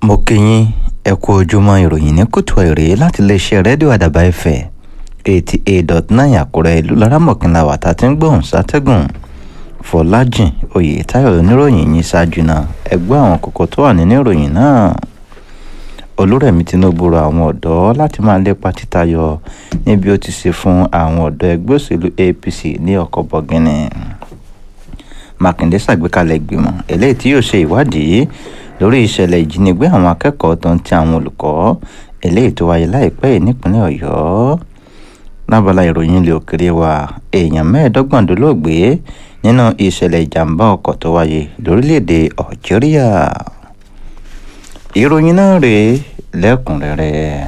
mo kí yín ẹ kú ojúmọ́ ìròyìn ní kùtù èrè láti iléeṣẹ́ rédíò àdàbà ẹ̀fẹ̀ eighty eight dot nine àkúrẹ́ ìlú laramọ̀kìnlá wàtá tí ń gbóhùn sátẹ́gùn fọlájìn oyètáyọ̀ oníròyìn yìí ṣáájú náà ẹgbẹ́ àwọn kókó tó wà nínú ìròyìn náà olúrẹ̀mí tinubu rọ àwọn ọ̀dọ́ láti máa lépa títayọ níbi ó ti ṣe fún àwọn ọ̀dọ́ ẹgbẹ́ òṣèlú apc ní ọkọ̀ bọ̀gìnì mákindé ṣàgbékalẹ̀ ìgbìmọ̀ eléyìí tí yóò ṣe ìwádìí lórí ìṣẹ̀lẹ̀ ìjínigbé àwọn akẹ́kọ̀ọ́ tó ń ti àwọn olùkọ́ eléyìí tó wáyé láìpẹ́ yìí nípínlẹ̀ ọ̀yọ́ lábala ìròyìn ilé òkèrè wa èèyàn mẹ́ẹ̀ẹ́dọ́gbọ̀n dolóògbé nínú ìṣẹ̀lẹ̀ ìjàmbá ọkọ̀ tó wáyé lórílẹ̀‐èdè algeria ìròyìn náà rèé lẹ́kùnrẹ́rẹ́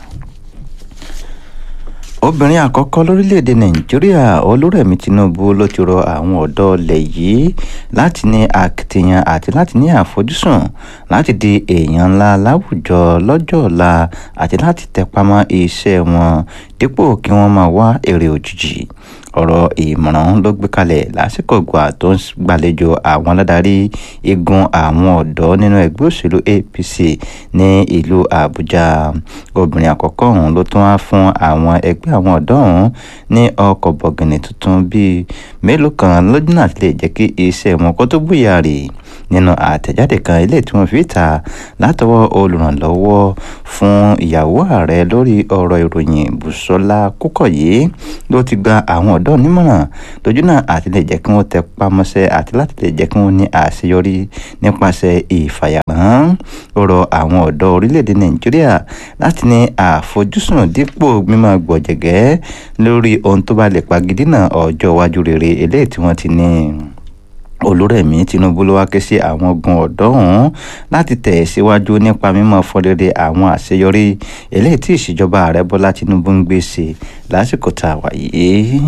obìnrin àkọ́kọ́ lórílẹ̀‐èdè nàìjíríà olúrẹ̀mí tinubu ló ti rọ àwọn ọ̀dọ́ ilẹ̀ yìí láti ní akitiyan àti láti ní àfojúsùn láti di èèyàn ńlá láwùjọ lọ́jọ́ ọ̀la àti láti tẹpamọ́ iṣẹ́ wọn dípò kí wọ́n máa wá èrè òjijì ọ̀rọ̀ ìmọ̀ràn ló gbé kalẹ̀ lásìkò ìgbà tó ń gbàlejò àwọn aládarí igun àwọn ọ̀dọ́ nínú ẹgbẹ́ òṣèlú apc ní ìlú àbújá obìnrin àkọ́kọ́ ọ̀hún ló tún wá fún àwọn ẹgbẹ́ àwọn ọ̀dọ́ ọ̀hún ní ọkọ̀ bọ̀gìnì tuntun bíi mélòó kan lójúnà tí lè jẹ́ kí iṣẹ́ wọn kó tó búyà rè nínú àtẹ̀jáde kan ilé tí wọ́n fi ta látọwọ́ olùrànlọ́wọ́ fún ìyàwó ààrẹ lórí ọ̀rọ̀ ìròyìn bùsọ́lá kúkọ̀yé ló ti gba àwọn ọ̀dọ́ nímọ̀ràn lójúnà àti lè jẹ́ kí wọ́n tẹ pamọ́sẹ́ àti láti lè jẹ́ kí wọ́n ní àṣeyọrí nípasẹ̀ ìfàyàrán ó rọ àwọn ọ̀dọ́ orílẹ̀-èdè nàìjíríà láti ní àfojúsùn dípò mímọ́ gbọ̀jẹ̀gẹ́ lórí ohun tó bá lè pagidínà ọjọ́ iwájú rere eléyìí tí wọ́n ti ní olúrẹ̀mí tinubu ló wá ké sí àwọn ogun ọ̀dọ́ ọ̀hún láti tẹ̀ síwájú nípa mímọ́ fọrẹ́rẹ́ àwọn àṣeyọrí eléyìí tí ìṣèjọba ààrẹ bọ́lá tinubu ń gbé ṣe lásìkò tá a wà yìí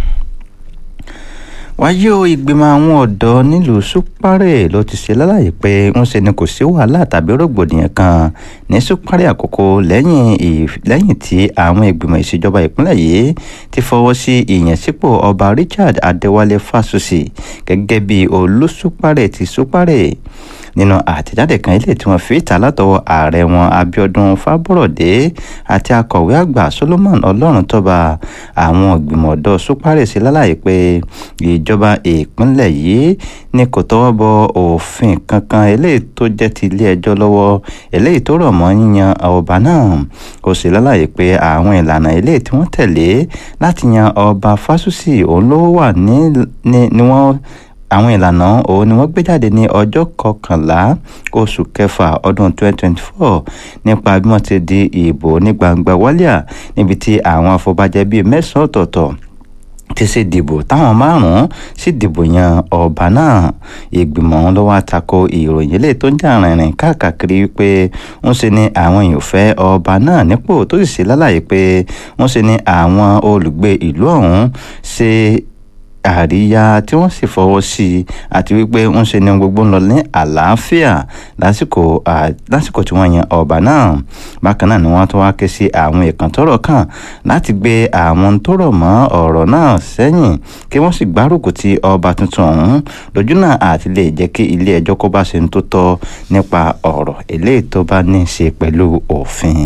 wáyé o ìgbìmọ̀ àwọn ọ̀dọ́ nílùú súpárẹ̀ ló ti ṣe lálàyé pé ń ṣe ni kò sí wàhálà tàbí rògbòdìyàn kan ní súpárẹ̀ àkókò lẹ́yìn lẹ́yìn tí àwọn ìgbìmọ̀ ìṣèjọba ìpínlẹ̀ yìí ti fọwọ́ sí ìyànsípò ọba richard adéwálé fásùsì gẹ́gẹ́ bí olùsúpárẹ̀ ti súpárẹ̀ nínú àtẹ̀jáde kan ilé tí wọ́n fi ìta látọwọ́ ààrẹ wọn abiodun fábọ̀rọ̀dé àti akọ̀wé àgbà solomon ọlọ́runtọ́ba àwọn ìgbìmọ̀ ọ̀dọ́ súpárẹ̀ sí lálàyé pé ìjọba ìpínlẹ̀ yìí ni kò tọwọ́ bọ òfin kankan eléyìí tó jẹ́ ti ilé ẹjọ́ lọ́wọ́ eléyìí tó rọ̀ mọ́ yíyan ọba náà ó sì lálàyé pé àwọn ìlànà eléyìí tí wọ́n tẹ̀lé láti yan ọba fásùsì òun ló wà ní ni wọ́n àwọn ìlànà òun ni wọ́n gbé jáde ní ọjọ́ kọkànlá oṣù kẹfà ọdún 2024 nípa bí wọ́n ti di ìbò ní gbangba wálíà níbi tí àwọn afọbajẹ bíi mẹ́sàn-án ọ̀tọ̀ọ̀tọ̀ ti ṣe dìbò táwọn márùn-ún sì dìbò yan ọba náà ìgbìmọ̀ ọ̀hún ló wá tako ìròyìn ilé tó ń jà rìnrìn káàkiri wípé ń ṣe ni àwọn èèyàn fẹ́ ọba náà nípò tó sì ṣe lálàyé pé ń ṣe ni àwọn olùgbé ìlú ọ̀hún ṣe àríyá tí wọ́n sì fọwọ́ sí i àti wípé ń ṣe ni gbogbo ń lọ ní àlàáfíà lásìkò lásìkò tí wọ́n yan ọba náà bákan náà ni wọ́n tún wá ké sí àwọn ìkàn tọ́rọ̀ kàn láti gbé àwọn tó rọ̀ mọ́ ọ̀rọ̀ náà sẹ́yìn kí wọ́n sì gbárùkù ti ọba tuntun ọ̀hún lójú náà àti lè jẹ́ kí ilé ẹjọ́ kó bá ṣe ń tó tọ́ nípa ọ̀rọ̀ eléyìí tó bá ní í ṣe pẹ̀lú òfin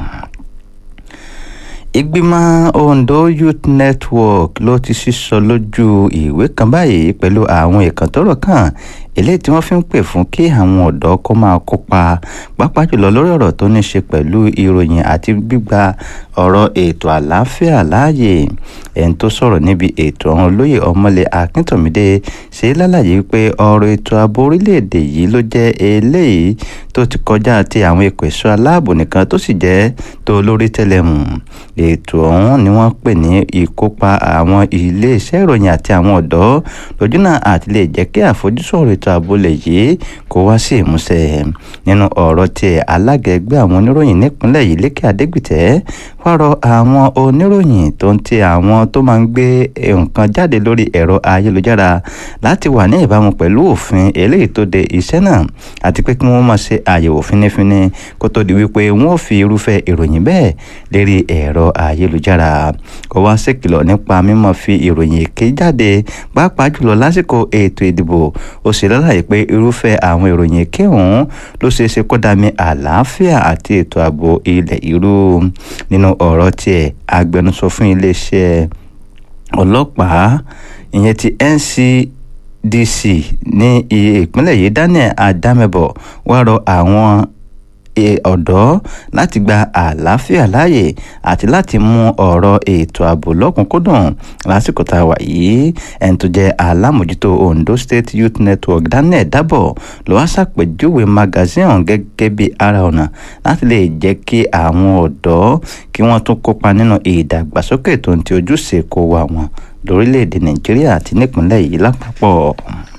ìgbìmọ̀ ondo youth network ló ti sísọ lójú ìwé kan báyìí pẹ̀lú àwọn ìkàntọ́rọ̀ kan eléyìí tí wọ́n fi ń pè fún kí àwọn ọ̀dọ́ kó máa kópa pàápàá jùlọ lórí ọ̀rọ̀ tó ní ṣe pẹ̀lú ìròyìn àti gbígba ọ̀rọ̀ ètò àlàáfíà láàyè ẹni tó sọ̀rọ̀ níbi ètò ọ̀hún olóyè ọmọlẹ̀ akíntòmídé ṣe lálàyé pé ọ̀rọ̀ ètò ààbò orílẹ̀-èdè yìí ló jẹ́ eléyìí tó ti kọjá ti àwọn ikọ̀ ẹ̀ṣọ́ aláàbò nìkan tó sì jẹ́ tó lórí tẹlẹmù ètò ọ̀hún ni wọ́n pè ní ìkópa àwọn iléeṣẹ́ ìròyìn àti àwọn ọ̀dọ́ lójúnà àti lè jẹ́ kí àfojúsùn ọ̀rọ̀ ètò ààbò lè yìí kó wá sí ìmúṣẹ nínú ọ̀rọ̀ tiẹ̀ alága ẹgbẹ́ àwọn oníròyìn nípínlẹ̀ yìí lékè adégbìtẹ́ wá rọ àwọn oníròyìn tó ń ti àwọn tó máa ń gbé nǹkan jáde lórí ẹ̀rọ ayélujára láti wà ní ìbámu pẹ̀lú òfin eléyìí tó de iṣẹ́ náà àti pé kí wọ́n máa ṣe àyẹ̀wò fínífíní kó tó di wípé wọ́n ò fi irúfẹ́ ìròyìn bẹ́ẹ̀ lérí ẹ̀rọ ayélujára ó wá ṣèkìlọ̀ nípa mímọ́ fi ìròyìn èké jáde pàápàá jùlọ lásìkò ètò ìdìbò ó ṣe lálàyé pé irúfẹ́ àwọn ìròyìn èké ọ̀hún ló ṣeé ṣe kó dami àlàáfíà àti ètò ààbò ilẹ̀ irú nínú ọ̀rọ̀ tiẹ̀ agbẹnusọ fún iléeṣẹ́ ọlọ́pàá ìyẹn ti NCDC ní ìpínlẹ̀ yìí Daniel Adamebo wá rọ àwọn ọ̀dọ́ láti gba àlàáfíà láàyè àti láti mú ọ̀rọ̀ ètò ààbò lọ́kùnkúndùn lásìkò tá a wà yìí ẹni tó jẹ́ alámòjútó Ondo State Youth Network Daniel Dabo ló wá ṣàpèjúwe magazine ọ̀hún gẹ́gẹ́ bí ara ọ̀nà láti lè jẹ́ kí àwọn ọ̀dọ́ kí wọ́n tún kópa nínú ìdàgbàsókè tó ń ti ojúṣe kó wa wọn lórílẹ̀‐èdè Nàìjíríà àti nípìnlẹ̀ yìí lápapọ̀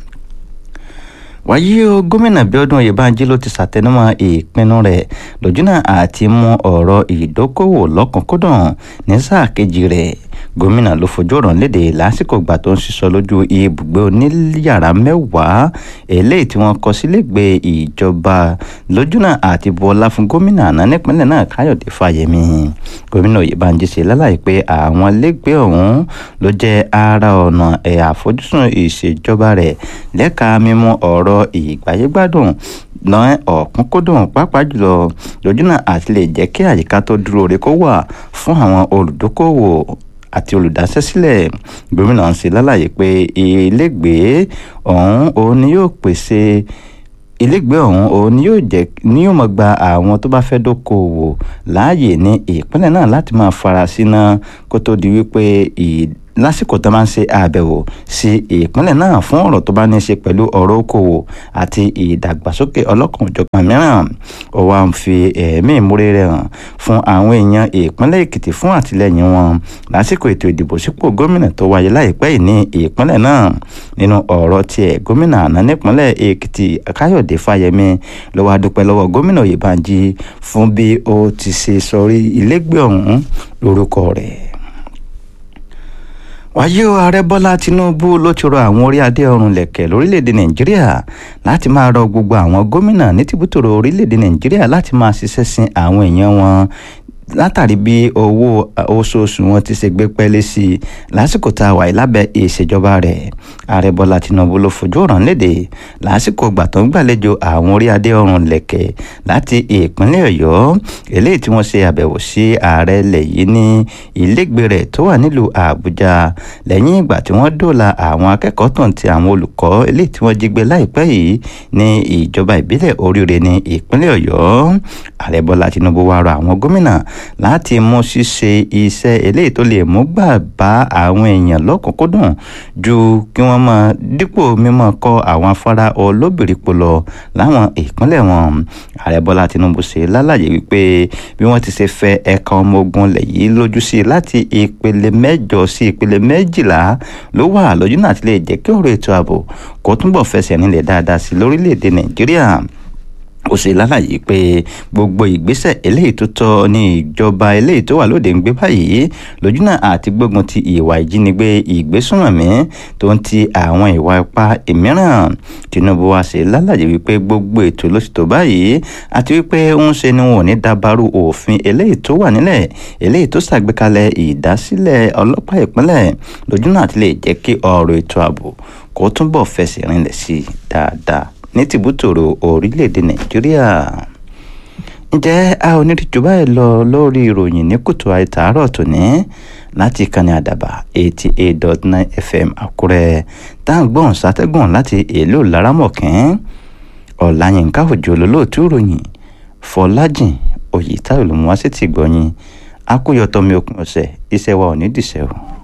wáyé o gómìnà Bíọ́dún Oyèbánjí ló ti ṣàtẹnumọ́ ìpinnu rẹ̀ lójúnà àti mú ọ̀rọ̀ ìdókòwò lọ́kùnkúndùn ní sáà kejì rẹ̀ gómìnà ló fojú ọ̀rọ̀ léde lásìkò ìgbà tó ń ṣiṣọ́ lójú ibùgbé oníyàrá mẹ́wàá eléyìí tí wọ́n kọ́ sílégbè ìjọba lójúnà àti bọ́lá fún gómìnà àná nípínlẹ̀ náà Káyọ̀dé Fáyẹmí gómìnà Oyèbánjí ṣe lálàyé pé àwọn lẹ́gbẹ̀ẹ́ ọ̀hún ló jẹ́ ara ọ̀nà ẹ̀ àfojúsùn ìṣèjọba rẹ̀ lẹ́ka mímú ọ̀rọ̀ ìgbáyégbádùn náà ọ̀kúnkúndùn pàápàá jùlọ lójúnà àti lè jẹ́ kí àyíká tó dúró re kó wà fún àwọn olùdókòwò àti olùdásẹ́sílẹ̀ gómìnà ń ṣe lálàyé pé ilégbèé ọ̀hún òun ni yóò pèsè ilégbèé ọ̀hún òun ni yóò jẹ́ ni yóò máa gba àwọn tó bá fẹ́ dókòwò láàyè ní ìpínlẹ̀ náà láti máa fara síná kó tó di wípé lásìkò tó máa ń ṣe àbẹ̀wò sí ìpínlẹ̀ náà fún ọ̀rọ̀ tó bá ní í ṣe pẹ̀lú ọ̀rọ̀ okòwò àti ìdàgbàsókè ọlọ́kan-ò-jọ̀kan mìíràn ó wá ń fi ẹ̀mí ìmúre rẹ̀ hàn fún àwọn èèyàn ìpínlẹ̀ Èkìtì fún àtìlẹ́yìn wọn lásìkò ètò ìdìbò sípò gómìnà tó wáyé láìpẹ́ yìí ní ìpínlẹ̀ náà nínú ọ̀rọ̀ tiẹ̀ gómìnà àná nípínlẹ̀ Èkìtì Káyọ̀dé Fáyẹmí ló wá dúpẹ́ lọ́wọ́ gómìnà Oyèbánjí fún bí ó ti ṣe sọrí ilégbè ọ̀hún lórúkọ rẹ̀ wáyé o ààrẹ bọ́lá tinubu ló ti rọ àwọn orí adé ọrùn lẹ̀kẹ̀ lórílẹ̀‐èdè nàìjíríà láti máa rọ gbogbo àwọn gómìnà ní tìbútòrò orílẹ̀‐èdè nàìjíríà láti máa ṣiṣẹ́ sin àwọn èèyàn wọn látàrí bí owó oṣooṣù wọn ti ṣe gbé pẹ́lẹ́ sí i lásìkò tá a wà lábẹ́ ìṣèjọba rẹ̀ ààrẹ bọ́lá tinubu ló fojú ọ̀ràn léde lásìkò ìgbà tó ń gbàlejò àwọn orí adé ọrùn lẹ̀kẹ̀ láti ìpínlẹ̀ ọ̀yọ́ eléyìí tí wọ́n ṣe àbẹ̀wò sí ààrẹ ilẹ̀ yìí ní ilégbè rẹ̀ tó wà nílùú àbújá lẹ́yìn ìgbà tí wọ́n dóòlà àwọn akẹ́kọ̀ọ́ tó ń ti àwọn olùkọ́ eléyìí tí wọ́n jí gbé láìpẹ́ yìí ní ìjọba ìbílẹ̀ oríire ní ìpínlẹ̀ ọ̀yọ́ ààrẹ bọ́lá tinubu wá rọ àwọn gómìnà láti mú ṣíṣe iṣẹ́ eléyìí tó lè mú gbà bá àwọn èèyàn lọ́kùnkúndùn ju kí wọ́n máa dípò mímọ́ kọ́ àwọn afárá olóbìrípo lọ láwọn ìpínlẹ̀ wọn ààrẹ bọ́lá tinubu ṣe lálàyé wípé bí wọ́n ti ṣe fẹ́ ẹ̀ka ọmọ ogun lẹ̀ yìí lójú sí i láti ìpele mẹ́jọ sí ìpele méjìlá ló wà lójú náà ti lè jẹ́ kí ọ̀rọ̀ ètò ààbò kó túnbọ̀ fẹsẹ̀ nílẹ̀ dáadáa sí lórílẹ̀‐èdè nàìjíríà ó ṣe lálàyé pé gbogbo ìgbésẹ̀ eléyìí tó tọ́ ní ìjọba eléyìí tó wà lóde ń gbé báyìí lójúnà àti gbógun ti ìwà ìjínigbé ìgbésùnmọ̀mí tó ń ti àwọn ìwà ipá ìmíràn Tinubu wá ṣe lálàyé wípé gbogbo ètò ló ti tó báyìí àti wípé ń ṣe ni wọn ò ní dabarú òfin eléyìí tó wà nílẹ̀ eléyìí tó ṣàgbékalẹ̀ ìdásílẹ̀ ọlọ́pàá ìpínlẹ̀ lójúnà àti lè jẹ́ kí ọ̀rọ̀ ètò ààbò kó túnbọ̀ fẹsẹ̀ rinlẹ̀ sí i dáadáa ní tìbútòrò orílẹ̀-èdè nàìjíríà ǹjẹ́ a ò ní rí jù báyìí lọ lórí ìròyìn ní kùtù àìtàárọ̀ tòní láti ìkànnì àdàbà eighty eight dot nine fm àkúrẹ́ tá à ń gbọ́n sátẹ́gùn láti èlò laramọ̀kín ọ̀làyínká òjò lólóòtú ìròyìn fọlájìn òyìtáyò ló mú wá sí ti gbọ̀yìn akóyọtọ̀mí òkun ọ̀sẹ̀ iṣẹ́ wa ò ní dìṣẹ́ o.